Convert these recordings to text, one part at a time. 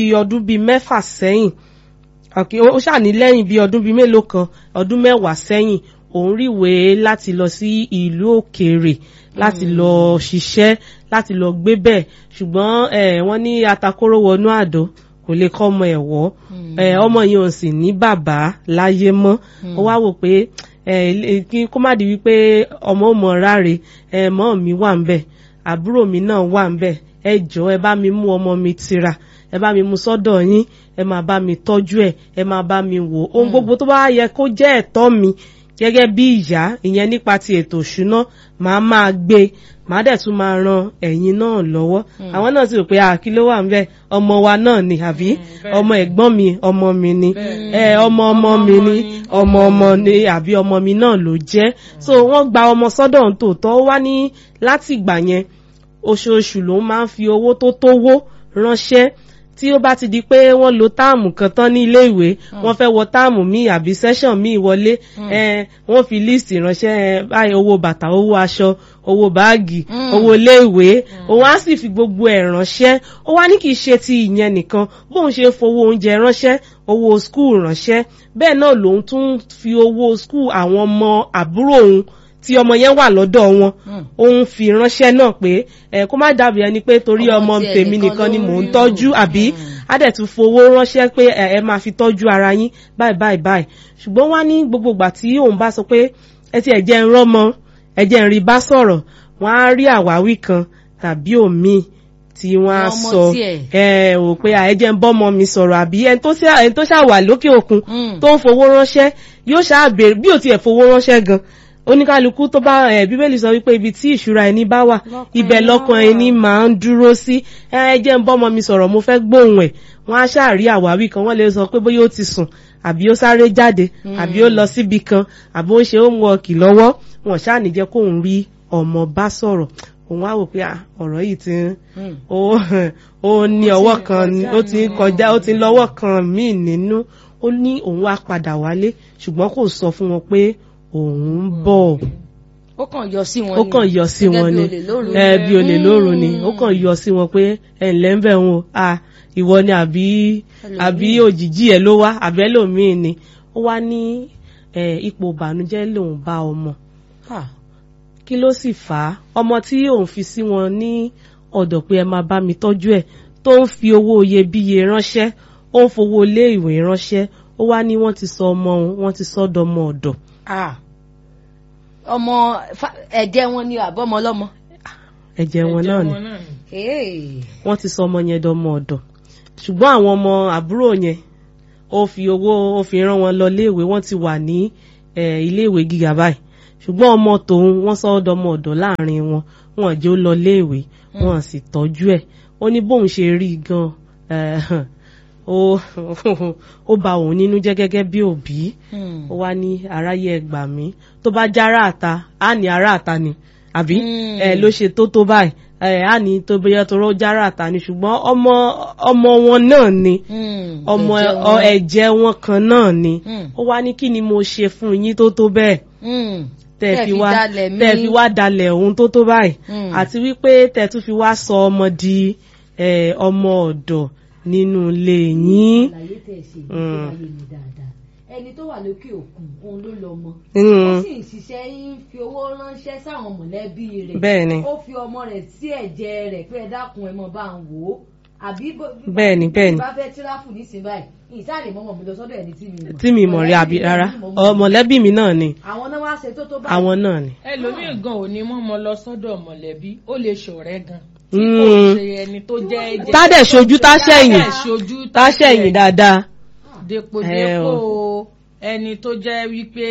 bíi ọdún bíi mẹ́fà sẹ́yìn Okay, ó ṣàní lẹ́yìn bíi ọdún bíi mélòó kan ọdún mẹ́wàá sẹ́yìn òun ríwèé láti lọ sí ìlú òkèèrè láti lọ ṣiṣẹ́ láti lọ gbé bẹ́ẹ̀ ṣùgbọ́n eh, wọ́n ní atakóró wọnú àdó kò lè kọ́ ọmọ ẹ̀ wọ́ Eh, ọmọ yìí ò sì ní bàbá láyé mọ́ ó wá wò pé eh, ilé- kí kó má di wípé ọmọ ò mọ ráre eh, mọ́ mi wà ń bẹ̀ àbúrò mi náà wà ń bẹ̀ ẹ jọ̀ọ́ ẹ bá mi mú ọmọ mi tira ẹ bá mi mú sọ́dọ̀ yín ẹ máa bá mi tọ́jú ẹ̀ ẹ máa bá mi wò ohun gbogbo tó bá yẹ kó jẹ́ ẹ̀tọ́ mi gẹ́gẹ́ bí ìyá ìyẹn nípa ti ètò ìṣúná màá máa gbé màá dẹ̀ tún máa ran ẹ̀yin náà lọ́wọ́ àwọn náà sì rò pé àkí ló wà ń bẹ̀ ọmọ wa náà ni àbí ọmọ ẹ̀gbọ́n mi ọmọ mi ni ẹ ọmọ ọmọ mi ni ọmọ ọmọ ni àbí ọmọ mi náà ló jẹ́ so wọ́n gba ọmọ sọ́dọ̀ ń tòótọ́ ó wá ní láti ìgbà yẹn oṣooṣù ló máa ń fi owó tó tówó ránṣẹ́ tí ó bá ti di pé wọ́n lo táàmù kan tán ní ilé ìwé wọ́n fẹ́ wọ táàmù míì àbí sẹ́ṣọ̀n míì wọlé eh, wọ́n fi líìsì ránṣẹ́ eh, báyìí owó bàtà owó aṣọ owó báàgì owó ilé ìwé òun á sì fi gbogbo ẹ̀ ránṣẹ́ ó wá ní kì í ṣe ti ìyẹn nìkan bóun ṣe ń fowó oúnjẹ ránṣẹ́ owó skul ránṣẹ́ bẹ́ẹ̀ náà lòun tún fi owó skul àwọn ọmọ àbúrò òun tí ọmọ yẹn wà lọ́dọ̀ wọn òun fi ránṣẹ́ náà pé ẹ kó má dàbí ẹni pé torí Ọmọ ọmọ tiẹ̀ tèmi nìkan nìkan ni ló mò ń rí o. tọ́jú àbí á dẹ̀ tún fowó ránṣẹ́ pé ẹ ẹ máa fi tọ́jú ara yín báyìí báyìí báyìí ṣùgbọ́n wá ní gbogbo ìgbà tí òun bá sọ pé ẹ ti ẹ̀jẹ̀ ń rọ́mọ ẹ̀jẹ̀ ń rí bá sọ̀rọ̀ wọ́n á rí àwáwí kan tàbí òmíì tí wọ́n á Ọmọ sọ tiẹ̀. ẹ ò pé ẹ̀jẹ̀ ń bọ́mọ mi sọ̀rọ̀ àbí ẹni tó ṣà- ẹni tó ṣàwà lókè òkun Mm. tó ń fowó ránṣẹ́ yóò ṣáà béèrè bí ò tiẹ̀ fowó ránṣẹ́ gan oníkálukú tó bá ẹ bíbélì sọ wípé ibi tí ìṣúra ẹni bá wà ibẹ̀ lọ́kàn ẹni máa ń dúró sí ẹ ẹ jẹ́ ń bọ́mọ mi sọ̀rọ̀ mo fẹ́ gbóhùn ẹ̀ wọ́n á ṣáà rí àwáwí kan wọ́n lè sọ pé bóyá ó ti sùn àbí ó sáré jáde àbí ó lọ síbi kan àbí ó ń ṣe homework lọ́wọ́ wọn ṣáà ní jẹ́ kóun rí ọmọ bá sọ̀rọ̀ òun á wò pé ah, ọ̀rọ̀ yìí ti ń ó ó ní ọwọ́ kan ní- ó ti ń kọjá ó ti ń lọ́wọ́ kan míì nínú ó ní òun wá padà wálé ṣùgbọ́n kò sọ fún wọn pé òun ń bọ̀ ó kàn yọ sí wọn ó kàn yọ sí wọn ni ẹ bí olè lóru ni ó kàn yọ sí wọn pé ẹ ǹlẹ́ ń bẹ̀ wọn o à ìwọ ni àbí àbí òjijì ẹ ló wá àbẹ́ lòmíì ni ó wá ní ẹ, ipò ìbànújẹ́ lòun bá ọmọ kí ló sì fà á ọmọ tí òun fi sí wọn ní ọ̀dọ̀ pé ẹ máa bá mi tọ́jú ẹ̀ tó ń fi owó iyebíye ránṣẹ́ ó ń fowó ilé ìwé ránṣẹ́ ó wá ní wọ́n ti sọ ọmọ òun wọ́n ti sọ dọmọ ọ̀dọ̀ ọmọ fa- ẹ̀jẹ̀ wọn ni àbọ̀mọ ọlọ́mọ. ẹ̀jẹ̀ wọn náà ni Hey. wọ́n ti sọ ọmọ yẹn dọmọ ọ̀dọ̀ ṣùgbọ́n àwọn ọmọ àbúrò yẹn ó fi owó ó fi rán wọn lọ iléèwé wọ́n ti wà ní eh, iléèwé gíga báyìí ṣùgbọ́n ọmọ tòun wọ́n sọ ọ́ dọmọ ọ̀dọ̀ láàrin wọn wọn jẹ́ ó lọ iléèwé wọn sì tọ́jú ẹ̀ ó ní bóun ṣe rí i gan eh, ó ó bà òun nínú jẹ́ gẹ́gẹ́ bí òbí Hmm. ó wá ní aráyé ẹ gbà mí tó bá já aráàta á ní aráàta ni àbí Mm. ẹ ló ṣe tó tó báyìí ẹ á ní tó bóyá tó rọ já aráàta ni ṣùgbọ́n ọmọ ọmọ wọn náà ni Hmm. ọmọ Ẹ̀jẹ̀ ọ wọn. ẹ̀jẹ̀ wọn kan náà ni Hmm. ó wá ní kí ni mo ṣe fún yín tó tó bẹ́ẹ̀ Hmm. tẹ́ Tẹ́ fi fi wá dalẹ̀ mí. tẹ́ fi wá dalẹ̀ ohun tó tó báyìí Hmm. àti wípé tẹ́ tún fi wá sọ ọmọ di ẹ, ọmọ ọ̀dọ̀ nínú ilé yín. àlàyé tẹ̀ ṣe Mm. ìgbésí ayé mi dáadáa ẹni tó wà lókè òkun òun ló lọ mọ Mm. ó sì ń ṣiṣẹ́ ń fi owó ránṣẹ́ sáwọn mọ̀lẹ́bí rẹ̀ bẹ́ẹ̀ ni ó fi ọmọ rẹ̀ sí ẹ̀jẹ̀ rẹ̀ pé ẹ dákun ẹ mọ̀ bá ń wò ó àbí bó- bí Bẹ́ẹ̀ ni, bẹ́ẹ̀ ni. bá fẹ́ tíráfù nísìnyí báyìí ìsáàlè mọ́mọ́ mi lọ sọ́dọ̀ ẹni tí mi mọ̀ tí mi mọ̀ rí àbí Mọ̀lẹ́bí rárá mi mọ̀ ọ mọ̀lẹ́bí mi náà ni àwọn náà wá ṣe tó tó báyìí àwọn náà ni. ẹlòmíì gan ò ní mọ́mọ́ lọ sọ́dọ̀ mọ̀lẹ́bí ó lè ṣọ̀rẹ́ gan tí kò Mm. ṣe ẹni tó jẹ́ ẹ̀jẹ̀ tá dẹ̀ ṣojú tá ṣẹ̀yìn Tá dẹ̀ ṣojú tá ṣẹ̀yìn dáadáa. dépòdépò ẹni tó jẹ́ wípé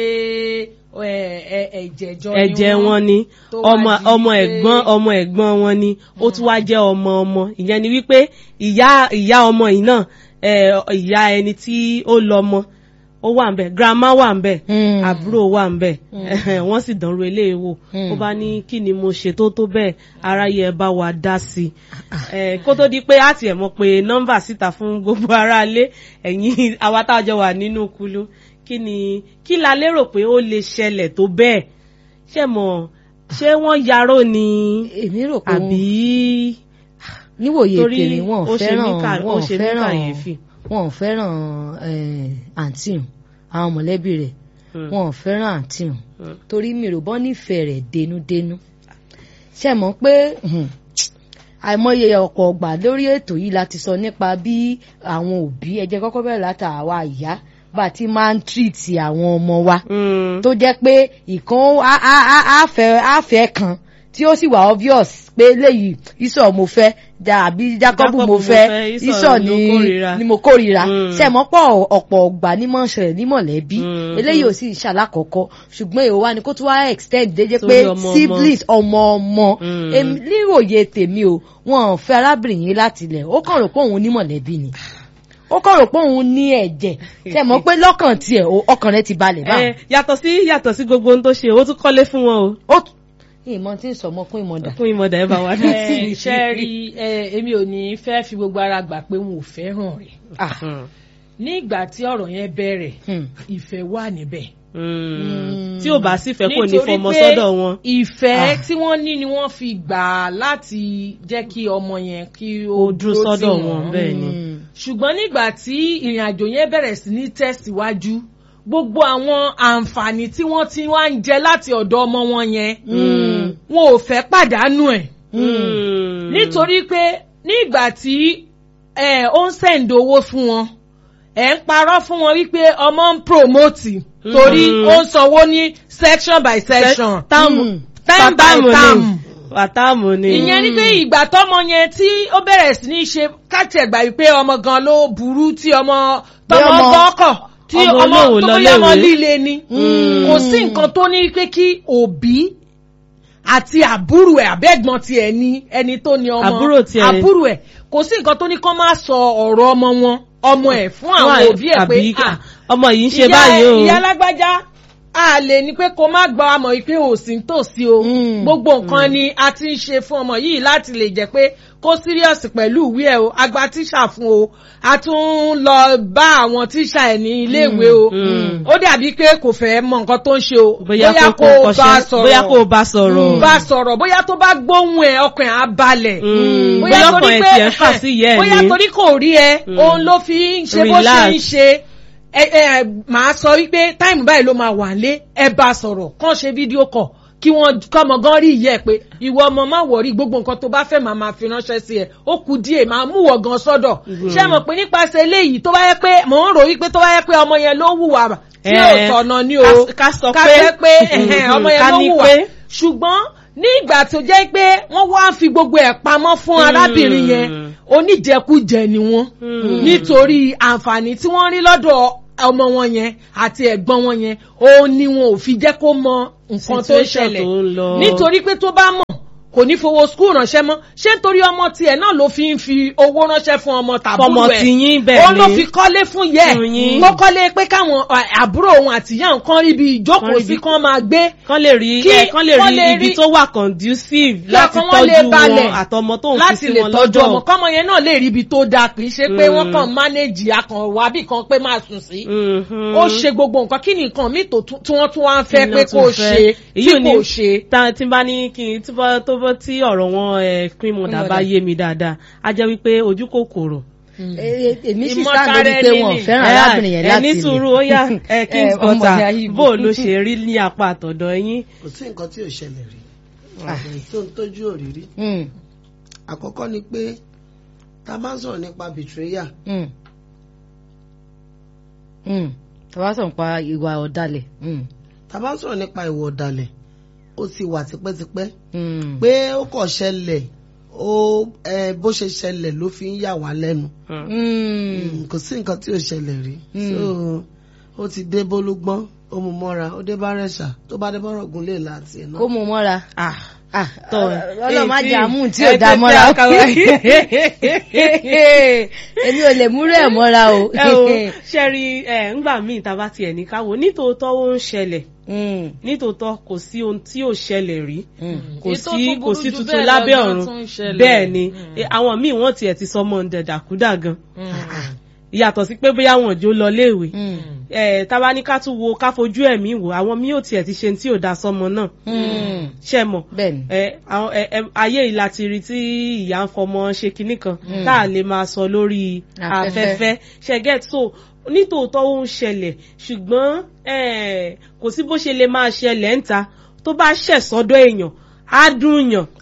ẹ, ẹ, ẹ̀jẹ̀ jọ ni ẹ̀jẹ̀ wọ́n. wọn ni tó wá ọmọ di ọmọ pé- ẹ̀gbọ́n ọmọ ẹ̀gbọ́n wọn ni ó tún wá jẹ́ ọmọ ọmọ ìyẹn ni wípé ìyá ìyá ọmọ yìí náà ẹ, ìyá ẹni tí ó lọ́mọ ó wà ń bẹ̀ grandma wà ń bẹ̀ Hmm. àbúrò wà ń bẹ̀ wọ́n sì dánrò eléyìí wò Mm. ó bá ní kí ni mo ṣe tó tó bẹ́ẹ̀ aráyé ẹ bá wa dá sí i Eh, kó tó di pé á tiẹ̀ mọ̀ pé nọ́mbà síta fún gbogbo aráalé ẹ̀yin àwa tá a jọ wà nínú kulu kí ni kí la lérò pé ó lè ṣẹlẹ̀ tó bẹ́ẹ̀ ṣé mọ̀ ṣé wọ́n yarò ni èmi rò pé àbí níwòye torí tèmi wọn ó ò ṣe fẹ́ràn mí kà- wọn ó ò ṣe mí fẹ́ràn kàyéfì. wọn ò fẹ́ràn eh, àǹtí hùn, àwọn mọ̀lẹ́bí rẹ̀ Mm. wọn ò fẹ́ràn àǹtí hùn. Mm. torí mi ò bọ́ nífẹ̀ẹ́ rẹ̀ dénúdénú ṣe mọ̀ pé hmm, àìmọye ọ̀pọ̀ ọgbà lórí ètò yìí láti sọ nípa bí àwọn òbí ẹ jẹ́ kọ́kọ́ bẹ̀rẹ̀ láta àwa ìyá bá a ti máa ń tírìtì àwọn ọmọ wa Mm. tó jẹ́ pé ìkan á- á- á- á fẹ́- á fẹ́ kan tí ó sì wà obvious pé léyìí ìsọ̀ mo fẹ́ da àbí Jákọ́bù mo fẹ́ ìsọ̀ ló ni kórìíra. ni mo kórìíra Mm. sẹ́mọ́pọ̀ ọ̀pọ̀ ọgbà ní mọ̀ ń ṣẹlẹ̀ ní mọ̀lẹ́bí Mm. eléyìí ò sì ń ṣàlákọ̀ọ́kọ́ ṣùgbọ́n èèwọ̀ wa ni kó tún wá extend déjé Sórí pé ọmọ ọmọ. siblings ọmọ ọmọ Mm. èmi níròyè tèmi o wọn ò fẹ́ arábìnrin yìí láti ilẹ̀ ó kàn rò pé òun ní mọ̀lẹ́bí ni ó kàn rò pé òun ní ẹ̀jẹ̀ sẹ́mọ́ pé lọ́kàn tiẹ̀ o, ọkàn rẹ̀ ti balẹ̀ báwọn. Eh, yàtọ̀ sí yàtọ̀ sí gbogbo ohun tó ṣe ó tún kọ́lé fún wọn o ó ìmọ̀ tí ń sọ ọmọ kún ìmọ̀dà. fún ìmọ̀dà ẹ̀ bá wa dá sí ẹ ṣe rí ẹ èmi ò ní fẹ́ fi gbogbo ara gbà pé wọn ò fẹ́ràn rẹ̀ Mm. ní ìgbà tí ọ̀rọ̀ yẹn bẹ̀rẹ̀ Hmm. ìfẹ́ wà níbẹ̀. Mm. tí ò bá sì fẹ́ kò ní Nítorí fọmọ pé sọ́dọ̀ wọn. ìfẹ́ tí wọ́n ní ni wọ́n fi gbà láti jẹ́ kí ọmọ yẹn kí ó ó dúró tì sọ́dọ̀ wọ́n. wọn bẹ́ẹ̀ ni. Mm. ṣùgbọ́n nígbà tí ìrìn àjò yẹn bẹ̀rẹ̀ sí ní tẹ̀síwájú gbogbo àwọn àǹfààní tí wọ́n ti wá ń jẹ láti ọ̀dọ̀ ọmọ wọn yẹn Mm. wọn ò fẹ́ pàdánù ẹ̀ Mm. nítorí pé nígbà tí ẹ ó ń sẹ̀ǹdì owó fún wọn ẹ̀ ń parọ́ fún wọn wípé ọmọ ń promote torí Mhm. ó ń sanwó ní section by section táàmù Mm. time by táàmù time ni wàtáàmù ni. ìyẹn ni pé ìgbà tọmọ yẹn tí ó bẹ̀rẹ̀ sí ní ṣe káàtì ẹ̀gbà wípé ọmọ gan ló burú tí ọmọ tọmọ ọmọ- gbọ́kọ̀ tí ọmọ ọmọ olóhùn tó lọ bóyá ọmọ léwe. líle ni Mm. kò sí nǹkan tó ní pé kí òbí àti àbúrò ẹ̀ àbẹ́gbọ́n tiẹ̀ ní ẹni tó ní ọmọ Àbúrò tiẹ̀. àbúrò ẹ̀ kò sí nǹkan tó ní kó má sọ ọ̀rọ̀ ọmọ wọn ọmọ ẹ̀ fún àwọn Wọ́n- òbí ẹ̀ pé àbí "Ah, ọmọ yìí ń ṣe ìyá- báyìí o. ìyá alágbájá a lè ní pé kó má gbọ́ àmọ́ yìí pé ò sí nítòsí o Mm. gbogbo nǹkan ni a ti ń ṣe fún ọmọ yìí láti lè jẹ́ pé kó síríọ̀sì pẹ̀lú ìwé ẹ̀ o agba tíṣà fún o a tún ń lọ bá àwọn tíṣà ẹ̀ ní iléèwé o Mm. ó dàbí pé kò fẹ́ mọ nǹkan tó ń ṣe o bóyá kó kó bá kọ́ṣẹ́ sọ̀rọ̀ bóyá kó bá sọ̀rọ̀. bá sọ̀rọ̀ bóyá tó bá gbóhùn ẹ̀ ọkàn ẹ̀ á balẹ̀ Mm. bóyá bóyá torí ọkàn ẹ̀ pé tiẹ̀ fà sí ìyá ẹ̀ bóyá ni. torí kò rí ẹ Mm. òun ló fi ń ṣe bó ṣe Relax. ń ṣe ẹ ẹ màá sọ wípé táìmù báyìí ló máa wà lé ẹ bá a sọ̀rọ̀ kàn ṣe fídíò kọ̀ kí wọ́n kọ́mọ gan rí ìyẹ́ ẹ pé ìwọ ọmọ má wọ̀rí gbogbo nǹkan tó bá fẹ́ màá máa fi ránṣẹ́ sí ẹ ó kù díẹ̀ máa mú wọ̀ gan sọ́dọ̀ ṣé mọ̀ pé nípasẹ̀ eléyìí tó bá yẹ pé mò ń rò wípé tó bá yẹ pé ọmọ yẹn ló hùwà tí ò Eh, tọ̀nà ni o ká- ká sọ ká pé- fẹ́ pé ẹ̀hẹ́n, Mhm, ọmọ yẹn ká ló ní hùwà pé- ṣùgbọ́n ní ìgbà tó jẹ́ pé wọ́n wá ń fi gbogbo ẹ̀ pamọ́ fún Mm. arábìnrin yẹn oníjẹkújẹ ni wọ́n Mm. nítorí àǹfààní tí wọ́n rí lọ́dọ̀ ọmọ wọn yẹn àti ẹ̀gbọ́n wọn yẹn òun ni wọn ò fi jẹ́ kó mọ nǹkan tó ń Situation ṣẹlẹ̀ tó ń lọ. nítorí pé tó bá mọ̀ kò ní fowó skul ránṣẹ́ mọ́ ṣé nítorí ọmọ tiẹ̀ náà ló fi ń fi owó ránṣẹ́ fún ọmọ tàbúrò Fọmọ ẹ̀ tiyín bẹ́ẹ̀ òun ló ni. fi kọ́lé fún yẹ Fún yín. tó kọ́lé pé káwọn à, àbúrò òun àtìyá nǹkan rí bí ìjókòó Kán rí sí bí- kán máa gbé kán lè rí Kí ẹ kán lè wọ́n rí lè ibi rí- tó wà conducive kí láti ọkàn wọn lè tọ́jú balẹ̀ wọn àtọmọ tó ń fi láti sí lè wọn tọ́jú ọmọ lọ́dọ̀. kọ́mọ yẹn náà lè rí ibi tó dáa kì í ṣe pé Mm. wọ́n kàn mánéjì akàn wábì kan pé máa sùn sí. Mhm. ó ṣe gbogbo nǹkan kí ni nǹkan míì tó tún- tí wọ́n tún wá ń fẹ́ Kí ni pé wọ́n kó tún o fẹ́? ṣe tí Èyí ò ní- kò ṣe. ta tí n bá ní kí n tí bá tó bá tí ọ̀rọ̀ wọn ẹ cream mother bá yé mi dáadáa á jẹ́ wípé ojú kòkòrò. Eh, èmi sì Ìmọ̀tara sáà lórí pé ẹni wọn ò ni. fẹ́ràn Ẹ, arábìnrin yẹn ẹ láti ní ilé. sùúrù ó yá ẹ kings Eh, ọmọ daughter ìyá Ìgbò. bó ló ṣe rí ní apá àtọ̀dọ̀ yín. kò sí nǹkan tí ò ṣẹlẹ̀ rí èyí tó ń tójú òrírí Mm, àkọ́kọ́ ni pé tá a bá ń sọ̀rọ̀ nípa betrayal mm. Mm. tàbá sọ̀rọ̀ pa ìwà ọ̀dàlẹ̀. Mm, tá a bá ń sọ̀rọ̀ nípa ìwà ọ̀dàlẹ̀ ó ti wà tipẹ́tipẹ́ mm. pé ó kàn ṣẹlẹ̀ ó ẹ, bó ṣe ṣẹlẹ̀ ló fi ń yà wá lẹ́nu Mm. Mm, kò sí nǹkan tí ò ṣẹlẹ̀ rí Mm. so ó ti dé bólúgbọ́n ó mú mọ́ra ó dé bá rẹ̀ṣà tó bá dé bọ́rọ̀ gùn lè láti ẹ̀ náà. kó mú mọ́ra. Ah, Ah, Tọ́, ọlọ́run má èyí jẹ́ tí- àmú tí ẹ ò dá tètè mọ́ra. àkàwé. èmi ò lè múrò ẹ̀ mọ́ra o. ẹ o ṣe rí ẹ ńgbà míì tá a bá tiẹ̀ ní káwọ́ nítòótọ́ ó ń ṣẹlẹ̀ Mm, nítòótọ́ kò sí ohun tí ò ṣẹlẹ̀ rí mm. kò Èyí tó sí tún kò burú sí jù tuntun bẹ́ẹ̀ lábẹ́ lọ gan ọ̀run tún ń ṣẹlẹ̀. bẹ́ẹ̀ ni Mm. Eh, àwọn míì wọ́n tiẹ̀ ti sọmọ ǹdẹ̀ dàkúdà gan Mm. yàtọ̀ sí pé bóyá wọn ò jó lọ léèwé Mm. ẹ̀ tábà ní ká tún wo ká fojú ẹ̀mí wò àwọn míì ò tiẹ̀ ti ṣe tí ò da sọmọ náà Mm. ṣe mọ̀ bẹ́ẹ̀ni ẹ àwọn ẹ ẹ ayé yìí láti rí tí ìyá ń fọmọ ṣe kinní kan tá a lè máa sọ lórí Afẹ́fẹ́. afẹ́fẹ́ ṣe get so nítòótọ́ ó ń ṣẹlẹ̀ ṣùgbọ́n ẹ, kò sí bó ṣe lè máa ṣẹlẹ̀ ń ta tó bá ṣẹ̀ sọ́dọ̀ èèyàn á dùn yàn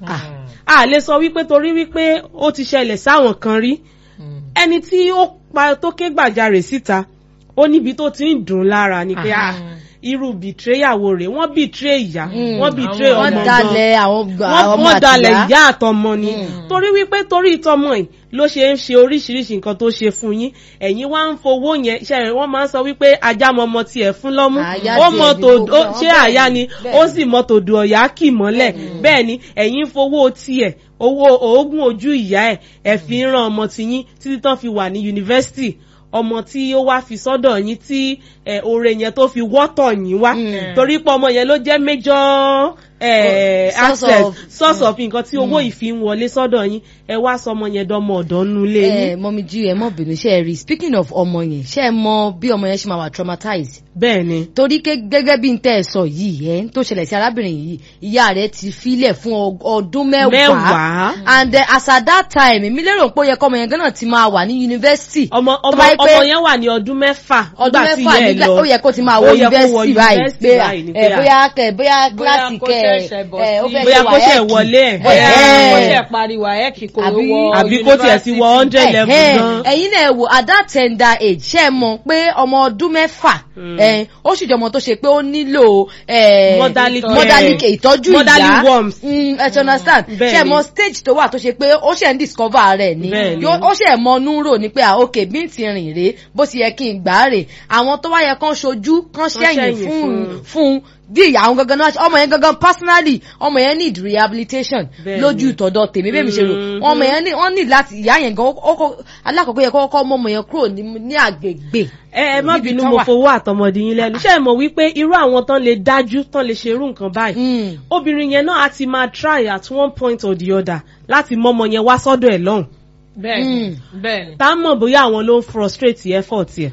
a lè sọ wípé torí wípé ó ti ṣẹlẹ̀ sáwọn kan rí ẹni tí ó pa tó ké gbàjarè síta ó níbi tó ti ń dùn lára ni pé ah irú bìtréyàwó rẹ̀ wọ́n bìtré ìyá wọ́n bìtré wọ́n ọmọ gan dalẹ̀ àwọn gbà- wọ́n ọmọ wọ́n dalẹ̀ àtìyá. ìyá àtọmọ ni torí wípé torí ìtọmọ yìí ló ṣe ń ṣe oríṣiríṣi nǹkan tó ṣe fún yín ẹ̀yin wá ń fowó yẹn ṣe rẹ̀ wọ́n máa ń sọ wípé ajá mọ ọmọ tiẹ̀ fún lọ́mú Àyà ó tiẹ̀ mọ ni tòdó gbogbo ṣé àwọn àyà bẹ́ẹ̀ ni ni, ó bẹ́ẹ̀ sì mọ tòdó ọ̀yà kì mọ́lẹ̀ bẹ́ẹ̀ ni ẹ̀yin ń fowó tiẹ̀ owó oògùn ojú ìyá ẹ̀ ẹ̀ fi ń ran ọmọ tiyín títí tán fi wà ní yunifásitì ọmọ tí ó wá fi sọ́dọ̀ yín tí ẹ, oore yẹn tó fi wọ́tọ̀ yín wá torí pé ọmọ yẹn ló jẹ́ major eh, Source access of- source of nǹkan tí owó yìí fi ń wọlé sọ́dọ̀ yín ẹ wá sọ ọmọ yẹn dọmọ ọ̀dọ́ nulẹ̀ ẹ yín mọ́mí jí ẹ mọ́ bínú ṣe é rí speaking of ọmọ yẹn ṣe é mọ bí ọmọ yẹn ṣe máa wà traumatized bẹ́ẹ̀ ni torí ké gẹ́gẹ́ bí n tẹ́ ẹ sọ yìí ẹ tó ṣẹlẹ̀ sí arábìnrin yìí ìyá rẹ̀ ti filẹ̀ fún ọ- ọdún mẹ́wàá Mẹ́wàá. and uh, as at that time èmi lérò pé ó yẹ kọ́ ọmọ yẹn gánà ti máa wà ní yunifásitì ọmọ Tó ọmọ bá yẹ pé ọmọ yẹn wà ní ọdún mẹ́fà ọdún nígbà tí mẹ́fà ìyá ẹ̀ nígbà lọ ó yẹ kó ti máa Ó wọ yẹ kó wọ yunifásitì báyìí yunifásitì pé báyìí ni ẹ pé à- bóyá kẹ bóyá kíláàsì kó kẹ ṣẹ̀ṣẹ̀ bọ̀ ẹ ó sí- fẹ́ bóyá ṣe kó ṣẹ̀ wáyẹ́ẹ̀kì. wọlé ẹ̀ bóyá Ẹ̀hẹ́. wọ́n ṣe pariwo ayẹ́kì kò Àbí- wọ àbí kó tiẹ̀ ti wọ yunifásitì. hundred level Ẹ̀hẹ́n, gan ẹ̀yin náà wò at that tender age ṣe é mọ̀ pé ọmọ ọdún mẹ́fà ẹ̀, ó sì jẹ́ ọmọ tó ṣe pé ó nílò ẹ̀, Motherly care. motherly care, ìtọ́jú Motherly ìyá warmth. Mm, ẹ ti understand Bẹ́ẹ̀ ṣe é ni. mọ̀ stage tó wà tó ṣe pé ó ṣe ń discover rẹ̀ ni Bẹ́ẹ̀ ni. Yó- ó ṣe mọ núrò ní pé ah, ok bí n ti rìn rè bó ti yẹ kí n gbà á rè àwọn tó wá yẹ kán ṣojú kán ṣẹ̀yìn ṣẹ̀yìn fún fún. fún bí ìyá àwọn gangan náà ṣe- ọmọ yẹn gangan personally ọmọ yẹn need rehabilitation Bẹ́ẹ̀ ni. lójú tọ̀dọ̀ tèmi bẹ́ẹ̀ mi ṣe rò Mhm. ọmọ yẹn ní wọ́n ní láti ìyá yẹn gan ó kọ́ alákọ̀ọ́kọ́ yẹ kọ́kọ́ mọ́ ọmọ yẹn kúrò ní ní àgbègbè. ẹ ẹ má níbi bínú tán mo wà. fowó àtọmọdé yín lẹ́nu ṣé ẹ mọ̀ wípé irú àwọn tán lè dájú tán lè ṣerú nǹkan báyìí Mm. obìnrin yẹn náà á ti máa try at one point or the other láti mọ́mọ yẹn wá sọ́dọ̀ ẹ̀ lọ́hùn bẹ́ẹ̀ni bẹ́ẹ̀ni. tá a mọ̀ bóyá àwọn ló ń frustrate effort yẹn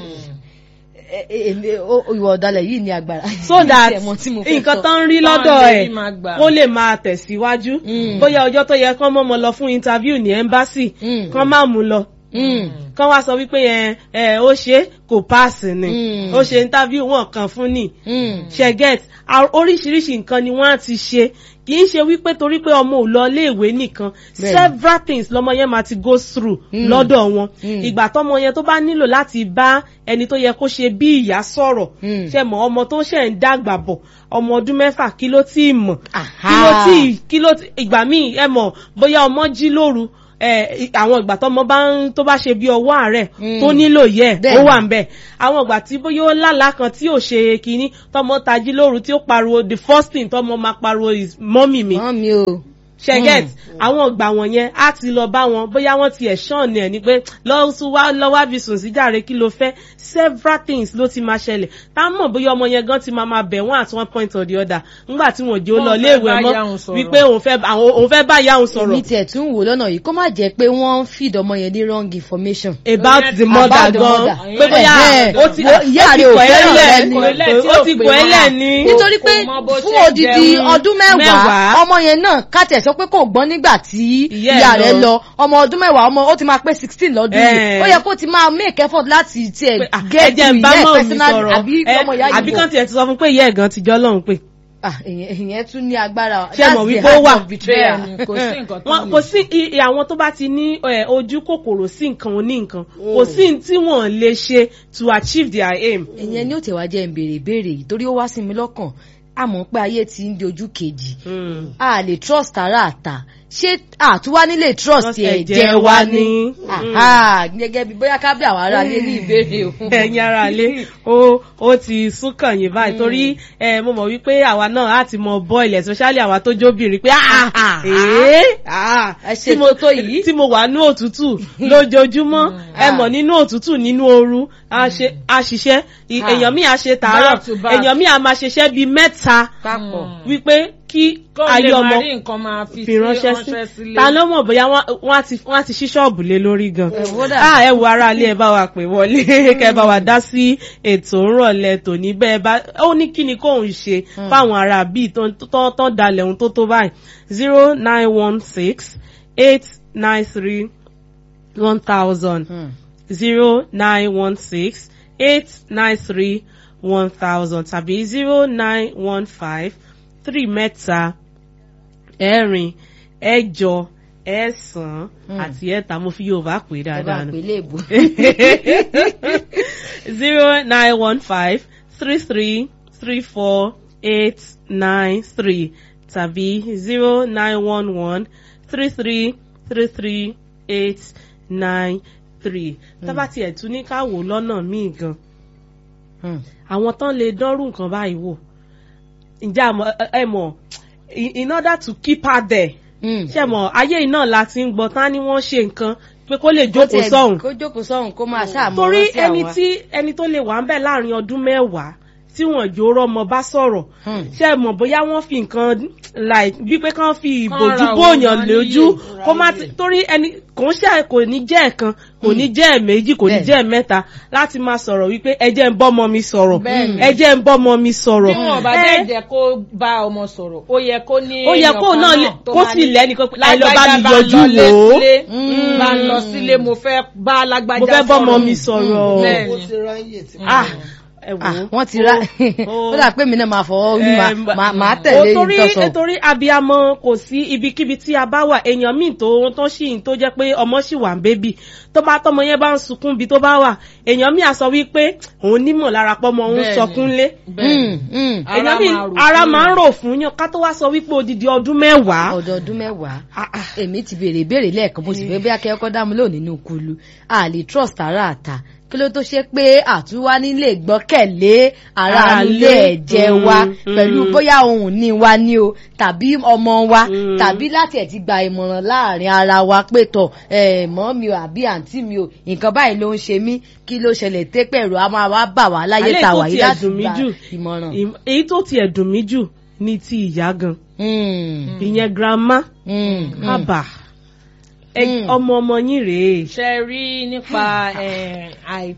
Ẹ- ẹ- èmi- ó- ó- ìwà ọ̀dàlẹ̀ yìí ní agbára. so that Tí ẹ mọ̀ tí mo fẹ́ nǹkan sọ. tán ń rí lọ́dọ̀ Táwọn ẹ̀ lè rí máa gbà. kó lè máa tẹ̀síwájú Mm. bóyá ọjọ́ tó yẹ kán mọ́mọ lọ fún interview ní embassy Mm. kán má mú lọ Mm. kán wá sọ wípé ẹ ẹ ó ṣe kò pass ni Mm. ó ṣe interview wọn kàn fún ni Mm. ṣe get a- oríṣiríṣi nǹkan ni wọ́n á ti ṣe kì í ṣe wípé torí pé ọmọ ò lọ iléèwé nìkan Bẹ́ẹ̀ni. several things lọmọ yẹn máa ti go through Mm. lọ́dọ̀ wọn Mm. ìgbà tọmọ yẹn tó bá nílò láti bá ẹni tó yẹ kó ṣe bí ìyá sọ̀rọ̀ Mm. ṣe mọ̀ ọmọ tó ṣẹ̀ ń dàgbà bọ̀ ọmọ ọdún mẹ́fà kí ló tí ì mọ̀ Aha. kí ló tí ì kí ló tí ìgbà míì ẹ mọ̀ bóyá ọmọ jí lóru ẹ i- àwọn ìgbà tọmọ bá ń tó bá ṣe bí ọwọ́ àárẹ̀ Mm. tó nílò yẹ ó Bẹ́ẹ̀ni. wà ń bẹ̀ àwọn ìgbà tí bóyá ó lálàá kan tí ò ṣe kínní tọmọ tají lóru tí ó pariwo the first thing tọmọ máa pariwo is mọ́mì mi Mọ́ mi o. ṣẹgẹt àwọn ìgbà wọ̀nyẹn á ti lọ bá wọn bóyá wọ́n ti ẹ̀ṣọ́ọ̀nì ẹ̀ ni pé lọ́sùn wá lọ́wọ́ bí sùn sí jàre kí ló fẹ́ several things ló ti máa ṣẹlẹ̀ tá a mọ̀ bóyá ọmọ yẹn gan ti máa máa bẹ̀ wọ́n at one point or the other ńgbà tí wọ́n jẹ́ ó Wọ́n lọ fẹ́ léèwé bá mọ́ yá òun sọ̀rọ̀. wípé òun fẹ́ àwọn- òun fẹ́ bá ìyá òun èmi sọ̀rọ̀ tiẹ̀ tún wò lọ́nà yìí kó má jẹ́ pé wọ́n ń feed ọmọ yẹn ní wrong information. about the mother About the gan mother. pé bóyá Ẹ̀hẹ́. ó ti Wo ìyá ó ti rẹ̀ ò kọ̀ ẹ́ fẹ́ràn lẹ̀ rẹ̀ ni. ó ti kọ̀ ẹ́ lẹ̀ ní. nítorí kò pé mọ bó fún ṣe odidi jẹun. ọdún mẹ́wàá Mẹ́wàá. ọmọ yẹn náà kàtẹ̀ sọ pé kò gbọ́n nígbà tí Ìyá ẹ̀ ìyá rẹ̀ lọ. lọ ọmọ ọdún mẹ́wàá ọmọ ó ti máa pé sixteen lọ́dún yìí Ẹ̀. ó yẹ kó ti máa make effort láti tiẹ̀ pé, ah, get ẹ jẹ́ ń bá ìyá ẹ̀ mọ́ mi personally sọ̀rọ̀ àbí ẹ, ọmọ ìyá àbí yìí kàn tiẹ̀ ti sọ fún pé ìyá ẹ̀ gan ti jọ́ lọ́hùn pé ah ìyẹn ìyẹn tún ní agbára Ṣé That's mọ̀ the wípé ó heart wà? of betrayal. Bẹ́ẹ̀ni, kò sí nǹkan tó wọn lè kò sí i- i- àwọn tó bá ti ní ẹ, ojú kòkòrò sí nǹkan oní nǹkan kò sí ní tí wọ́n lè ṣe to achieve their aim. ìyẹn ni ó tẹ̀wá jẹ́ ń béèrè ìbéèrè yìí torí ó wá sí mi lọ́kàn a mọ̀ pé ayé ti ń di ojú kejì Mm. a lè trust ara àta ṣé àtúwá nílé trust Trust ẹ̀jẹ̀ ẹ̀jẹ̀ wa wa ni ni. Aha, gẹ́gẹ́ bí bóyá ká bí àwọn ará ilé ní ìbéèrè òun. ẹ̀yin ara lé ó ó ti súnkàn yín báyìí torí ẹ mo mọ̀ wípé àwa náà á ti mọ boil especially àwa tó jóbìnrin pé ah Ah, ee ah ẹ ṣe tí mo tó tó yìí. tí mo wà ní òtútù lójoojúmọ́ ẹ Ah. mọ̀ nínú òtútù nínú ooru a ṣe a ṣiṣẹ́ i- Ah. èèyàn mi à ṣe tàárọ̀ Back to back. èèyàn mi à máa ṣiṣẹ́ bíi mẹ́ta papọ̀. wípé kí kó ayé lè ọmọ máa rí nǹkan máa fi fi ránṣẹ́ sí sílé. ta ló mọ̀ bóyá wọ́n wọ́n á ti wọ́n á ti ṣí ṣọ́ọ̀bù lé lórí gan. wọ́dà. ah ẹ wo ara ilé ẹ bá wa pè wọlé kẹ bá wa dá sí ètò ńrọ̀lẹ́ tòní bẹ́ẹ̀ bá ó ní kí ni kóun ṣe fáwọn ará bíi tó tó tó dalẹ̀ ohun tó tó báyìí zero nine one six eight nine three one thousand Hmm. zero nine one six eight nine three one thousand tàbí zero nine one five three mẹ́ta ẹ̀rin ẹ̀jọ ẹ̀sán àti ẹ̀ta mo fi Yorùbá pè é ẹ bá dáadáa nù pè léèbù. zero nine one five three three three four eight nine three tàbí zero nine one one three three three three eight nine three tábà tiẹ̀ tún ní ká wò lọ́nà míì gan Hmm. àwọn tán lè dánrù nǹkan báyìí wò ǹjẹ́ àmọ́ ẹ mọ̀ in in order to keep her there Hmm. ṣe mọ̀ ayé iná la ti ń gbọ́ tán ni wọ́n ṣe nǹkan pé kó lè Kó jókòó tiẹ̀- sọ́hùn kó jókòó sọ́hùn kó máa ṣàmọ́ torí rántí ẹni àwọn- tí ẹni tó lè wà ń bẹ̀ láàrin ọdún mẹ́wàá tí wọ́n jò rọmọ bá sọ̀rọ̀ Hmm. ṣe mọ̀ bóyá wọ́n fi nǹkan like bí pé kán fi Kán ìbòjú ra bóyàn òun lójú níyè. kó má ti torí ẹni kò ń ṣe kò ní jẹ́ ẹ̀kan kò ní jẹ́ ẹ̀méjì kò ní Bẹ́ẹ̀ni. jẹ́ ẹ̀mẹ́ta láti máa sọ̀rọ̀ wípé ẹ jẹ́ ń bọ́mọ mi sọ̀rọ̀ Bẹ́ẹ̀ni. ẹ jẹ́ ń bọ́mọ mi sọ̀rọ̀ bí wọn bá Ẹ- dẹ̀ jẹ́ kó bá ọmọ sọ̀rọ̀ ó yẹ kó ní Ó yẹ èèyàn kó kan náà lè- tó kó máa sì ní, lẹ́nìkan pé, "Ẹ lọ bá "Lágbájá mi bá yọjú lọ lé wò ó." sílé, Mm. bá ń lọ sílé mo fẹ́ bá lágbájá mo fẹ́ bọ́mọ sọ̀rọ̀." mi sọ̀rọ̀ Bẹ́ẹ̀ni. ó ti ráyè tí ah ẹ wò Ah, ó wọ́n ti ra ó- ó dà pé mi náà máa fọwọ́ orí Eh, máa máa ó tẹ̀lé torí ìtọ́sọ̀. nítorí abiyamọ kò sí ibikíbi tí a bá wà èèyàn míì tó tó sì tó jẹ́ pé ọmọ sì wà ń bébì tó bá tọmọ yẹn bá ń sunkún bí tó bá wà èèyàn míì á sọ wípé òun nímọ̀ lára pọ́mọ òun Bẹ́ẹ̀ni. sọkún lé Hmm, hmm. Ara èèyàn míì máa rò ara fún máa ń yàn. rò fún yàn ká tó wá sọ wípé odidi ọdún mẹ́wàá ọdọọdún mẹ́wàá Ah, ah. èmi ti béèrè ìbéèrè lẹ́ẹ̀kan mo sì fẹ́ bí akẹ́kọ̀ọ́ dámú lò nínú kulu a lè trust ara àta kí ló tó ṣe pé àtúwá nílé gbọ́kẹ̀lé ara Ara nílé ilé. ẹ̀jẹ̀ Mm, wa mm. pẹ̀lú bóyá ohun ní wa ní o tàbí ọmọ wa Mm. tàbí láti ẹ̀ ti gba ìmọ̀ràn láàrin ara wa pé tọ̀ ẹ̀ mọ́ mi o àbí àǹtí mi o nǹkan báyìí ló ń ṣe mí kí ló ṣẹlẹ̀ tẹ́pẹ̀rù a máa wá bà wá láyé Àlẹ́ ta tó wà yìí tiẹ̀ láti dùn mí gba jù. ìmọ̀ràn. Ìm- èyí tó tiẹ̀ dùn mí jù ní ti ìyá gan Mm, ìyẹn grandma mm, mm. àbà ẹ- Mm. ọmọ ọmọ yín rèé ṣe rí nípa eh, àì-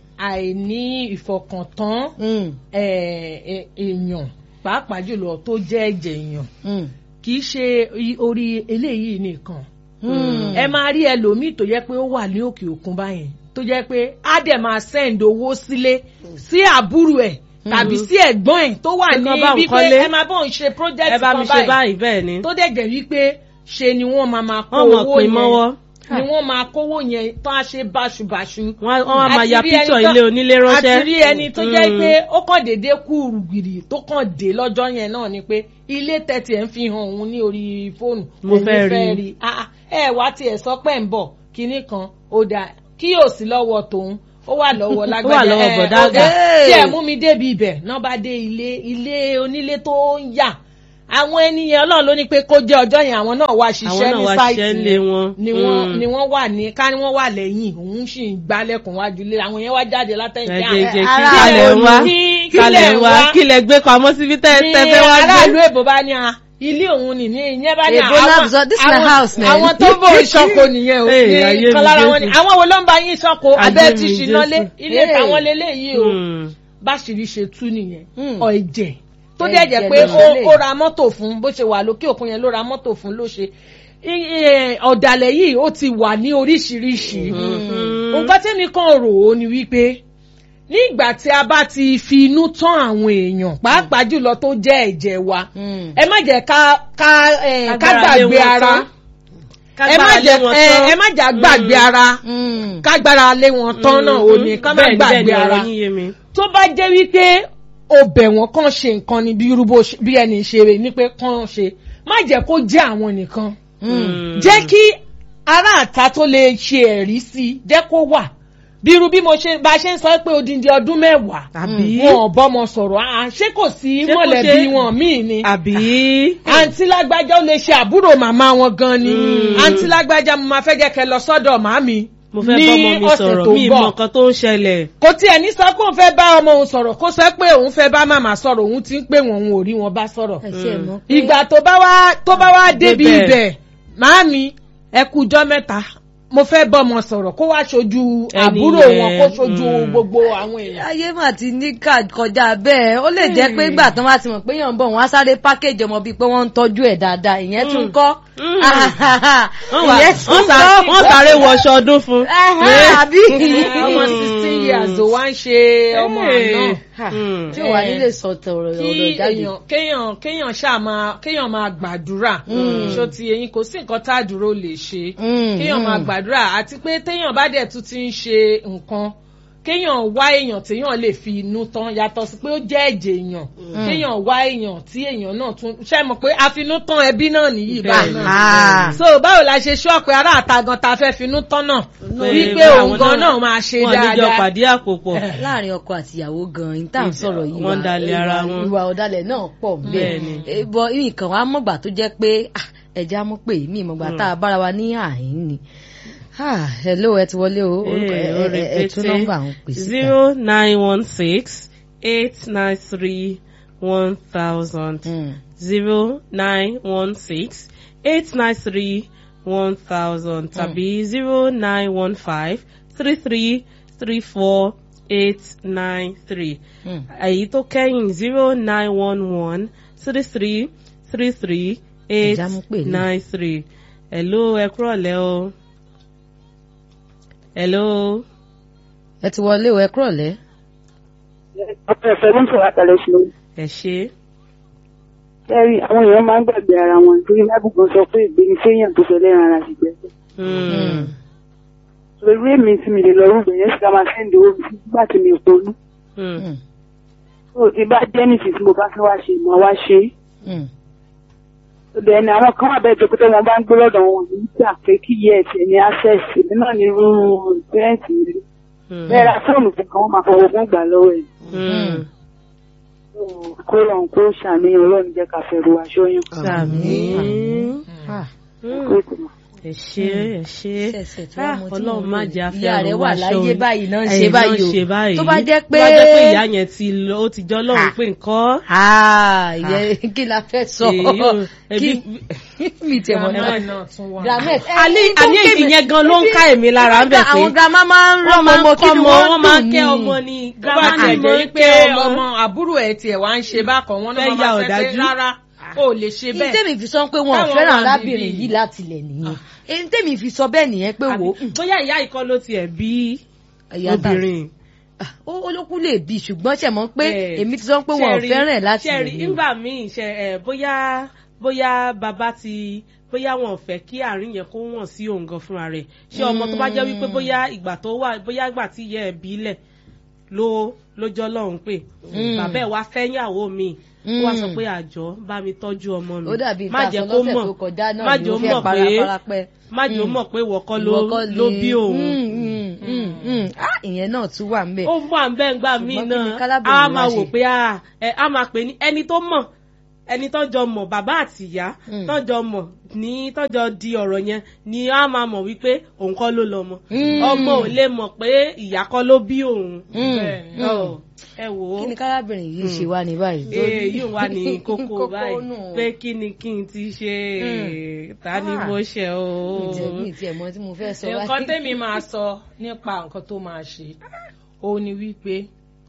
àìní ìfọkàntán Mm, eh, eh, èèyàn pàápàá jùlọ tó jẹ́ ẹ̀jẹ̀ èèyàn mm, kì í ṣe i- orí eléyìí nìkan mm. ẹ máa rí ẹlòmíì tó jẹ́ pé ó wà ní òkè òkun báyẹn tó jẹ́ pé á dẹ̀ máa send owó sílé sí àbúrò ẹ̀ tàbí sí ẹ̀gbọ́n ẹ̀ tó wà Pé ní kán bá òun wípé kọ́lé. ẹ máa bọ̀ ń ṣe project ẹ bá kan mi ṣe báyìí bẹ́ẹ̀ ni tó dẹ̀ jẹ́ wípé ṣe ni wọ́n máa máa kó wọ́n mọ̀ owó pé yẹn mọ́wọ́ ni wọ́n máa kówó yẹn tó á ṣe báṣubàṣu. wọ́n wọ́n á máa Àti ya rí ẹni píṣọ̀ tó- ilé onílé ránṣẹ́ àti rí ẹni tó jẹ́ Mm. pé ó kàn déédéé kú rùgbìrì tó kàn dé lọ́jọ́ yẹn náà ni pé ilé tẹ̀tì ẹ̀ ń fi hàn òun ní orí fóònù Mo òun fẹ́ rí. Ah, ah, ẹ wá tiẹ̀ sọ pé ń bọ̀ kinní kan ó dà kí yóò sí lọ́wọ́ tòun ó wà lọ́wọ́ lágbájá lọ́wọ́ ẹ, bọ̀dá ó àgbà. dà, tí ẹ mú mi débi ibẹ̀ náà bá dé ilé ilé onílé tó ń yà àwọn ènìyàn ọlọ́run ló ní pé kó jẹ́ ọjọ́ yẹn àwọn náà wá àwọn ṣiṣẹ́ náà ní wá sáìtì ṣiṣẹ́ lé yẹn wọn ni wọ́n Mm. ni wọ́n wà ní ká ní wọ́n wà lẹ́yìn òun sì ń gbálẹ̀kùn wájú lé àwọn yẹn wá jáde látẹ̀yìn ẹ pé jẹ́ jẹ́ kí ara kalẹ̀ ò wá ní- kalẹ̀ kílẹ̀ wá wá. kílẹ̀ gbé pamọ́ síbi tẹ́ ní tẹ́ fẹ́ wá aráàlú gbé. èbó bá ní a ilé òun nì ní ìyẹn bá ní Èbó náà sọ, "This my house, man." àwọn tó bò ń ṣọkọ nìyẹn o Hey, ayé ní mi kan lára wọn ni Jésù. àwọn wo ló ń bá yín ṣọkọ Ayé abẹ́ ti mi ṣìná lé Jésù. ilé Hey. táwọn lélẹ́yìí o Mm. báṣìírí ṣe tú nìyẹn Mm. ọ ẹ̀jẹ̀ tó dẹ̀ jẹ́ Ẹ̀jẹ̀ pé ló ó ṣẹlẹ̀. ó ra mọ́tò fún bó ṣe wà lókè òkun yẹn ló ra mọ́tò fún ló ṣe I- i- ọ̀dàlẹ̀ yìí ó ti wà ní oríṣiríṣi nǹkan tí mi kàn rò ó ni wípé nígbà tí a bá ti fi inú tán àwọn èèyàn pàápàá jùlọ tó jẹ́ ẹ̀jẹ̀ wa Mm. ẹ má jẹ́ ká ká eh, ká Kágbára lé gbàgbé wọn ara tán. ẹ má Kágbára lé jẹ́ wọn eh, tán. ẹ má jẹ́ gbàgbé ara Mm. ká gbára lé wọn tán náà ò ní ká má Bẹ́ẹ̀ ni, bẹ́ẹ̀ gbàgbé ni ara ọ̀rọ̀ yín yé mi. tó bá jẹ́ wípé o bẹ̀ wọ́n kàn ṣe nǹkan ni bí irú bó ṣe- bí ẹni ṣe rè ní pé kàn ṣe má jẹ́ kó jẹ́ àwọn nìkan Mm. jẹ́ kí ará àta tó lè ṣe ẹ̀rí sí i jẹ́ kó wà bí irú bí mo ṣe bá a ṣe ń sọ pé odindi ọdún mẹ́wàá àbí wọn ò bọ́mọ sọ̀rọ̀ ah, ṣé kò sí Ṣé kò mọ̀lẹ́bí ṣe- wọn míì ni àbí àǹtí lágbájá ó lè ṣe àbúrò màmá wọn gan ni Mm. àǹtí lágbájá mo máa fẹ́ jẹ́ kẹ́ lọ sọ́dọ̀ màmí mo fẹ́ ní bọ́mọ mi ọ̀sẹ̀ sọ̀rọ̀ tó mi ń mọ bọ̀. nǹkan tó ń ṣẹlẹ̀. kò tiẹ̀ ní sọ pé òun fẹ́ bá ọmọ òun sọ̀rọ̀ kó sọ pé òun fẹ́ bá màmá sọ̀rọ̀ òun ti ń pè wọ́n òun ò rí wọn bá sọ̀rọ̀. ẹ ṣe mọ̀ pé ìgbà tó bá wá tó bá wá débi Débẹ̀. ibẹ̀ màámi ẹ kú ijọ́ mẹ́ta mo fẹ́ bọ́mọ sọ̀rọ̀ kó wá ṣojú Ẹni àbúrò yẹn, wọn kó ṣojú mm. gbogbo àwọn èèyàn. ayé mà ti ní ká kọjá bẹ́ẹ̀ ó lè jẹ́ pé ìgbà tán bá ti mọ̀ pé yàn ń bọ̀ wọ́n á sáré pákéjì ọmọ bíi pé wọ́n ń tọ́jú ẹ̀ dáadáa ìyẹn tún kọ́ Mm. ìyẹn wọ́n wá- tún wọ́n sá- kọ́ wọ́n sáré wọṣọ ọdún fún. Ẹ̀hẹ́, àbí ọmọ sixteen years ò wá ń ṣe ọmọ Hey. náà. Mm. tí ò wá nílé sọ tọrọ kí ọ̀rọ̀ jáde èèyàn kéèyàn kéèyàn ṣáà máa kéèyàn máa gbàdúrà ṣó ti eyín kò sí nǹkan tá àdúró lè ṣe Mm, kéèyàn mm. máa gbàdúrà àti pé téèyàn bá dẹ̀ tún ti ń ṣe nǹkan kéèyàn wá èèyàn téèyàn lè fi inú tán yàtọ̀ sí pé ó jẹ́ ẹ̀jẹ̀ èèyàn kéèyàn wá èèyàn tí èèyàn náà tún ṣe mọ̀ pé àfinú tán ẹbí náà nìyí báyìí náà Ah. so báwo la ṣe ṣọ́ pé ará àtagàn ta fẹ́ finú tán náà wípé bá òun àwọn gan náà máa ṣe wọn níjọ dáadáa pàdé àpòpọ̀. láàrin ọkọ àtìyàwó gan yín tá à ń sọ̀rọ̀ yìí Wọ́n dalẹ̀ ara ìwà- wọn. ìwà ọ̀dàlẹ̀ náà pọ̀ Bẹ́ẹ̀ni. bẹ́ẹ̀ bọ nǹkan wa mọ̀gbà tó jẹ́ pé ah, ẹja mú pé mí ìmọ̀gbà tá a bára wa ní àhín ni Ah, hello ẹ ti wọlé o orúkọ ẹ Eh, ẹ- ẹ tún nọ́mbà àwọn pè síta. zero nine one six eight nine three one thousand Mm. zero nine one six eight nine three one thousand tàbí zero nine one five three three three four eight nine three Mm. èyí tó kẹ́yìn zero nine one one three three three three eight Ẹ̀já mú pè ní. nine three hello ẹ kúrọ̀lẹ́ o hello. ẹ ti wọlé o ẹ kúrọ̀lẹ́. ọ̀pọ̀ ẹ̀fẹ̀ ló ń sọ̀rọ̀ àtàlẹ́ sí i. ẹ ṣe Kẹ́rì àwọn èèyàn máa ń gbàgbé ara wọn nítorí lábùgbọ́n sọ pé ìgbéni séèyàn tó fẹ́ lẹ́ran ara sì gbẹ́sẹ̀. Mm. Torí èmi tí mi lè lọ rúbọ yẹn sì ká máa sẹ́ndì owó mi sí nígbà tí mi ò ponú. Mm. Mm. Tó o ti bá jẹ́ nìsí tí mo bá fẹ́ wá ṣe ìmọ̀ wá ṣe é. Mm. Ọ̀dọ̀ ẹni àwọn kan wà bẹ́ẹ̀ tó pété wọn bá ń gbé lọ́dọ̀ wọn ní gbà pé kí yẹ ẹ̀sẹ̀ ní access èmi náà ní irú pẹ́ẹ́ǹtì mi. Mm. Bẹ́ẹ̀ ra fóònù fún kan wọ́n máa fọwọ́ fún gbà lọ́wọ́ ẹ̀. Mm. Kó lọ́n kó ṣàníyàn ọlọ́run jẹ́ ká fẹ́ ru aṣọ yẹn. Àmín. Ah. Mm. Kó ìtumọ̀. ẹ ṣe ẹ ṣe ṣẹ̀ṣẹ̀ tí wọ́n Ah, mọ tí ọlọ́run wọ́n má lò. jẹ́ afẹ́ ìyá rẹ̀ wà láyé báyìí náà ń ṣe báyìí o tó bá jẹ́ pé tó bá jẹ́ pé ìyá yẹn ti lọ ó ti jọ́ lọ́run pé nǹkan Ah, ìyẹn kí la fẹ́ sọ Èyí ò- kí ẹbí- mi tẹ̀ mọ́ grandma náà. náà tún wà. Gramet, àní ẹni tó àní kéde- ìyẹn gan ló ń ká èmi lára ń bẹ̀ pé àwọn grandma máa ń rán wọ́n máa ń ọmọ kí kọ́ ni ọmọ wọ́n wọ́n máa ń dùn kẹ́ ní. ọmọ ni tó bá grandma tiẹ̀ ni mo jẹ́ ń pé kẹ́ ọmọ ọmọ àbúrò ẹ̀ tiẹ̀ wá ń ṣe bákan wọn náà Fẹ́ máa ya máa fẹ́ pé ọ̀dájú. rárá o lè ṣe ní bẹ́ẹ̀. tèmi fi sọ pé wọn ò Táwọn fẹ́ràn wà níbí. arábìnrin yìí láti ilẹ̀ nìyẹn èyí tèmi fi sọ bẹ́ẹ̀ nìyẹn pé wò ó Àbí- bóyá ìyá ìkọ́ ló tiẹ̀ bí ìyá ta- obìnrin Ah, ó olókùn lè bí ṣùgbọ́n ṣe mọ̀ pé Eh, èmi ti sọ pé wọn ò ṣẹ́rí- fẹ́ràn ẹ̀ láti ṣẹ́rí, ilẹ̀ nìyẹn. nígbà míì ṣe ẹ bóyá bóyá bàbá ti bóyá wọn ò fẹ́ kí àárín yẹn kó wọ̀n sí òun gan fúnra rẹ̀ ṣé ọmọ tó bá jẹ́ wípé bóyá ìgbà tó wà bóyá ìgbà tí ìyá ẹ̀ bílẹ̀ ló lójọ́ lọ́hùn pé bàbá ẹ̀ wá fẹ́yàwó mi ó wá sọ pé àjọ bá mi tọ́jú ọmọ mi ó dàbí má ìta jẹ́ sọ kó lọ́sẹ̀ mọ̀ tó kọjá náà má ni jẹ́ ó ó fẹ́ mọ̀ pé parapẹ́ má jẹ́ ó mọ̀ pé wọ́kọ́ ló Ìwọ kọ́ ló ni- bí òun Mm, mm, mm, mm. Ah, ìyẹn náà tún wà ńbẹ̀. ó wà ń bẹ́ẹ̀ gbà mí Ṣùgbọ́n kí ni náà kálábìnrin a wá máa wò ṣe? pé a ẹ, a máa pè ní ẹni tó mọ̀ ẹni tó jọ mọ̀ bàbá àti ìyá Mm. tó jọ mọ̀ ní tó jọ di ọ̀rọ̀ yẹn ni a máa mọ̀ wípé òun kọ́ ló lọ́mọ Mm. ọmọ ò lè mọ̀ pé ìyá kọ́ ló bí òun Mm, Bẹ́ẹ̀ni. mm. Ọ, ẹ wò ó kí ni kárábìnrin yìí ṣe wá ní báyìí. ee yóò wá ní kókó Kókó báyìí nù. pé kí ni kí n ti ṣe Mm. ta ni Ah. mo ṣe o. ìjẹ̀bú ìtì ẹ̀mọ́ tí mo fẹ́ sọ nǹkan tẹ́mi máa sọ nípa nǹkan tó máa ṣe òun ni wípé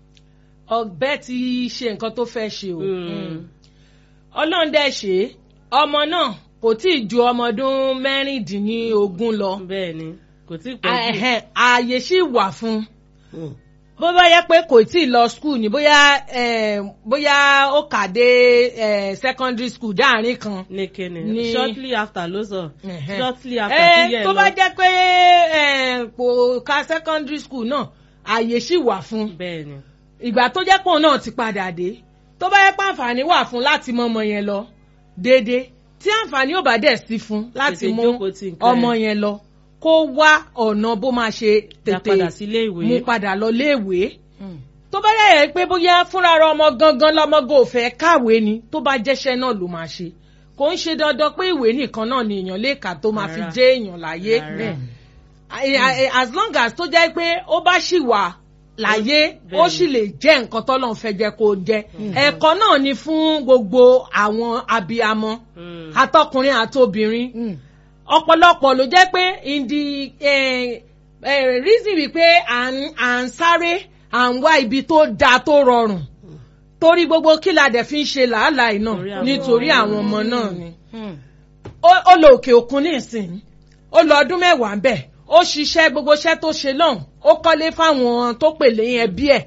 ọbẹ̀ ti ṣe nǹkan tó fẹ́ ṣe o Mm. ọlọ́run dẹ̀ ṣe é. ọmọ náà kò tí ì ju ọmọ ọdún mẹ́rìndínlógún lọ bẹ́ẹ̀ ni kò tí ì pẹ́ jù. Ẹ̀hẹ̀n, ààyè sì wà fún un Mm. bó bá yẹ pé kò tí ì lọ school ni bóyá eh, bóyá ó kà dé eh, secondary school dáàrin kan ní kíni Ní- shortly after ló sọ Ẹ̀hẹ́n. shortly after Eh, tí yẹ tó lọ bá jẹ́ pé eh, kò ka secondary school náà ààyè sì wà fún un bẹ́ẹ̀ ni ìgbà tó jẹ́ pòun náà ti padà dé tó bá yẹ pé àǹfààní wà fún láti mọ ọmọ yẹn lọ déédéé tí àǹfààní ò bá dẹ̀ sí fún láti Tètè mú jókòó tì nǹkan ọmọ ẹ̀. yẹn lọ kó wá ọ̀nà bó máa ṣe dá tètè padà sílé ìwé mú padà lọ léèwé Mm. tó bá yẹ yẹ pé bóyá fúnra ara ọmọ gangan lọmọgò fẹ́ kàwé ni tó bá jẹ́ṣẹ́ náà ló máa ṣe kò ń ṣe dandan pé ìwé nìkan náà ni èèyàn lè kà tó máa fi Rárá. jẹ́ èèyàn láyé Rárá. Eh, eh, as long as tó jẹ́ pé ó bá ṣì wà láyé ó sì lè jẹ́ nǹkan tọ́lọ́run fẹ́ jẹ́ kó jẹ́ ẹ̀kọ́ náà ni fún gbogbo àwọn abiyamọ àtọkùnrin àtobìnrin Mm. ọ̀pọ̀lọpọ̀ ló jẹ́ pé in the eh, eh, reason wípé à ń à ń sáré à ń wá ibi tó dáa tó rọrùn torí gbogbo kí la dẹ̀ fi ń ṣe làálàá yìí Torí náà àwọn nítorí ọmọ. àwọn ọmọ náà ni Mm. ó ó lọ òkè òkun ní ìsìn ó lọ ọdún mẹ́wàá ń bẹ̀ ó ṣiṣẹ́ gbogbo iṣẹ́ tó ṣe lọ́hùn ó kọ́lé fáwọn tó pèlè ẹbí ẹ̀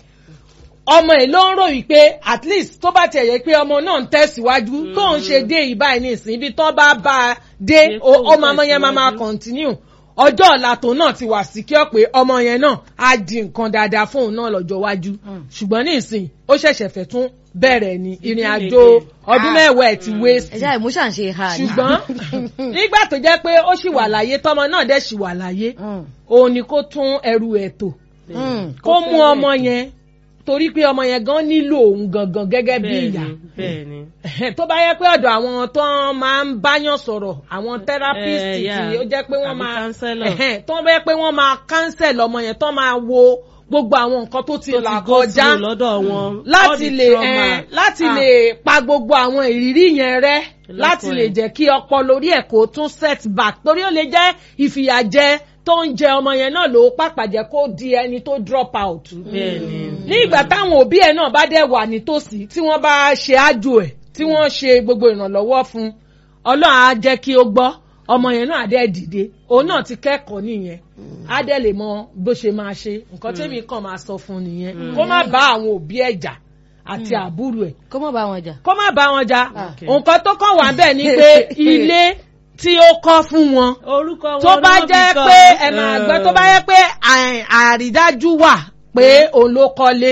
ọmọ ẹ̀ ló ń ròyìn pé at least tó bá tiẹ̀ yẹ pé ọmọ náà ń tẹ̀síwájú tó ń ṣe dé ìbáyìí ní ìsìn ibi tó bá bá a dé Dé ó kó ọmọ ọmọ yẹn máa máa tẹ̀síwájú. continue ọjọ́ ọ̀la tó náà ti wà secure pé ọmọ yẹn náà á di nǹkan dáadáa fóun náà lọ́jọ́ iwájú ṣùgbọ́n ní ìsìn ó ṣẹ̀ṣẹ̀ fẹ́ tún bẹ̀rẹ̀ ní ìrìn àjò ọdún mẹ́wàá ẹ̀ ti waste ẹ ṣáà ìmúṣà ń ṣe ha ni. ṣùgbọ́n nígbà tó jẹ́ pé ó ṣì wà láyé tọmọ náà dẹ̀ ṣì wà láyé Mm. òun ni kó tún ẹrù ẹ̀ tò Mm. kó mú ọmọ yẹn torí pé ọmọ yẹn gan nílò òun gangan gẹ́gẹ́ bí ìyá bẹ́ẹ̀ni tó bá yẹ pé ọ̀dọ̀ àwọn tó máa ń báyàn sọ̀rọ̀ àwọn therapist Eh, tí yeah. ó jẹ́ pé wọ́n Àbí máa counselor. Ẹ̀hẹ́n, tó bá yẹ pé wọ́n máa cancel ọmọ yẹn tó máa wo gbogbo àwọn nǹkan tó ti tó là ti go kọjá through lọ́dọ̀ wọn all láti the lè trauma. ẹ láti Ah. lè pa gbogbo àwọn ìrírí yẹn rẹ́ láti lè ẹ̀. jẹ́ kí ọpọlọ orí ẹ̀ kó tún set back torí ó lè jẹ́ ìfìyàjẹ tó ń jẹ ọmọ yẹn náà ló pàpà jẹ́ kó di ẹni tó drop out bẹ́ẹ̀ni ní ìgbà táwọn òbí ẹ̀ náà bá dẹ̀ wà nítòsí tí wọ́n bá ṣe ájò ẹ̀ tí wọ́n ṣe gbogbo ìrànlọ́wọ́ fún ọlọ́run á jẹ́ kí ó gbọ́ ọmọ yẹn náà á dẹ̀ dìde òun náà ti kẹ́kọ̀ọ́ nìyẹn á dẹ̀ lè mọ bó ṣe máa ṣe nǹkan tẹ́mi kàn máa sọ fún nìyẹn kó má bá àwọn òbí ẹ̀ jà àti àbúrò ẹ̀ kó mọ̀ bá wọn jà. kó má bá wọn jà Okay. nǹkan tó kàn wá bẹ́ẹ̀ ni pé ilé tí ó kọ́ fún wọn orúkọ wọn tó bá náà jẹ́ become, pé ẹ máa gbọ́ tó bá eh, jẹ́ pé à- àrídájú wà pé òun ló kọ́lé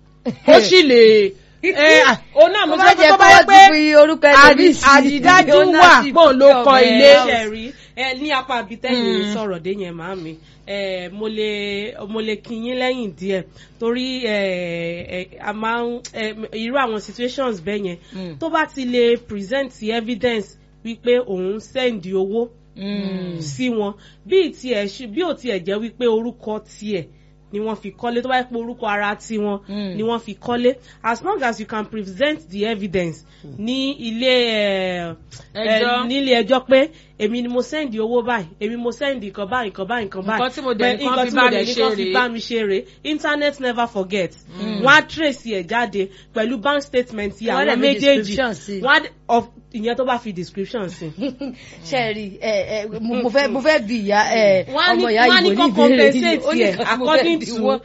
ó sì lè ẹ, à, òun náà mo Tó sọ bá pé jẹ́ tó bá pé jẹ́ wọ́n pé ti fi orúkọ ẹlòmíì sí àrídájú wà ownership pé òun ló of kọ́ ẹ̀. ilé ṣẹ̀rí ẹ ní apá abitẹ́yìn sọ̀rọ̀ dé yẹn màá mi ẹ mo lè mo lè kí yín lẹ́yìn díẹ̀ torí ẹ ẹ a máa ń ẹ irú àwọn situations bẹ́ẹ̀ yẹn Mm. tó bá ti lè present evidence wípé òun send owó Mm. sí wọn bí tiẹ̀ ṣe- bí ò tiẹ̀ jẹ́ wípé orúkọ tiẹ̀ ni wọ́n fi kọ́lé tó bá yẹ pé orúkọ ara tiwọn Mm. ni wọ́n fi kọ́lé as long as you can present the evidence ní ilé ẹ, ẹ, Ẹjọ́. nílé ẹjọ́ pé èmi ni mo send owó báyìí èmi mo send nǹkan báyìí nǹkan báyìí nǹkan báyìí Nǹkan tí mo dẹ̀ Pé ní kán nǹkan fi tí bá mo mi dẹ̀ ní ṣe kán fi rèé. bá mi ṣe rèé internet never forget wọ́n á trace ẹ̀ jáde pẹ̀lú bank statement yìí Wọ́n á àwọn dẹ̀ fi méjèèjì description sí. wọ́n á dẹ̀- of ìyẹn tó bá fi description sí. ṣẹ́ẹ̀rì ẹ ẹ mo mo fẹ́ mo fẹ́ bi ìyá ẹ wọ́n á ní ọmọ ìyá wọ́n á ní ìbò ní kán ìbéèrè yìí compensate ó ní ẹ̀ nǹkan tí mo fẹ́ according bi to wọ́n.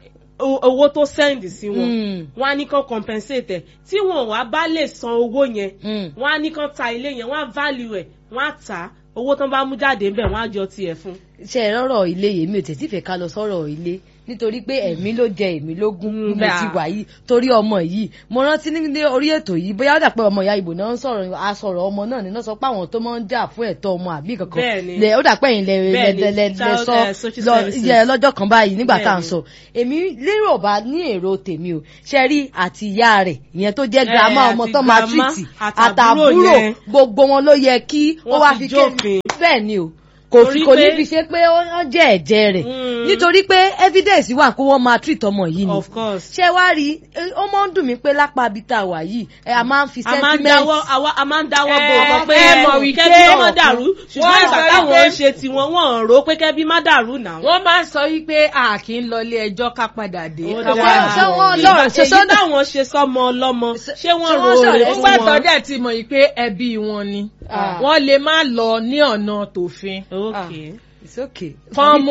o- owó tó send sí wọn Mm. wọ́n á ní kán compensate ẹ̀ tí wọn wá bá lè san owó yẹn Mm. wọ́n á ní kán ta ilé yẹn wọ́n á value ẹ̀ wọ́n á tà á owó tán bá mú jáde ńbẹ̀ wọ́n á jọ tiẹ̀ fún. ṣe ẹ rọrọ ilé yèmí ò tètè fẹ́ ká lọ sọ̀rọ̀ ilé nítorí pé ẹ̀mí ló jẹ èmi lógún bí mo bẹ́ẹ̀. ti wà yìí torí ọmọ yìí mo rántí ní ní orí ètò yìí bóyá ó dà pé ọmọ ìyá ìbò náà ń sọ̀rọ̀ asọ̀rọ̀ ọmọ náà nínú sọ pé àwọn tó máa ń jà fún ẹ̀tọ́ ọmọ àbí kankan Bẹ́ẹ̀ni. lẹ ó dà pé ẹ̀yin lẹ lẹ Bẹ́ẹ̀ni, lẹ lẹ child, sọ eh, social lọ services. yẹ lọ́jọ́ kan báyìí nígbà tá à ń Bẹ́ẹ̀ni. sọ èmi lérò bá ní èrò tèmi o ṣe rí àti ìyá rẹ̀ ìyẹn tó jẹ́ girama Eh, ọmọ àti tó máa grandma, tìrìtì àtàbúrò àtàbúrò yẹn. gbogbo wọn ló yẹ kí ó Wọ́n wá fi fi jófin. ké bẹ́ẹ̀ ni o kò Torí fi kò ní pé- fi ṣe pé ó ó jẹ́ ẹ̀jẹ̀ rẹ̀ Mm. nítorí pé evidence wà kó wọ́n máa treat ọmọ yìí ni of course. ṣé wá rí i, ó máa ń dùn mí pé lápá abita wà yìí ẹ a máa ń fi a máa ń sentiment dáwọ́ àwa a máa ń dáwọ́ bò Ẹ, ọkọ pé ẹ ẹ mọ̀ mọ̀ wípé kẹ́bí ó má ọ̀kan. dàrú ṣùgbọ́n Wọ́n ìgbà sọ táwọn wípé- ń ṣe tiwọn wọ́n ń rò pé kẹ́bí má dàrú náà. wọ́n máa ń sọ wípé a kì í lọ ilé ẹjọ́ ká padà dé Ó ká dáa. wá ṣé wọ́n Ìgbà- lọ́rọ̀ ṣe èyí sọ́dọ̀ táwọn ṣe sọ́mọ ọlọ́mọ ṣé ṣé wọ́n wọ́n rò ó ṣọ̀rẹ́ rè fún fún nígbà tó wọn. dẹ̀ ti mọ̀ yìí pé ẹbí wọn ni Ah. wọ́n lè má lọ ní ọ̀nà tòfin okay. it's okay kán mú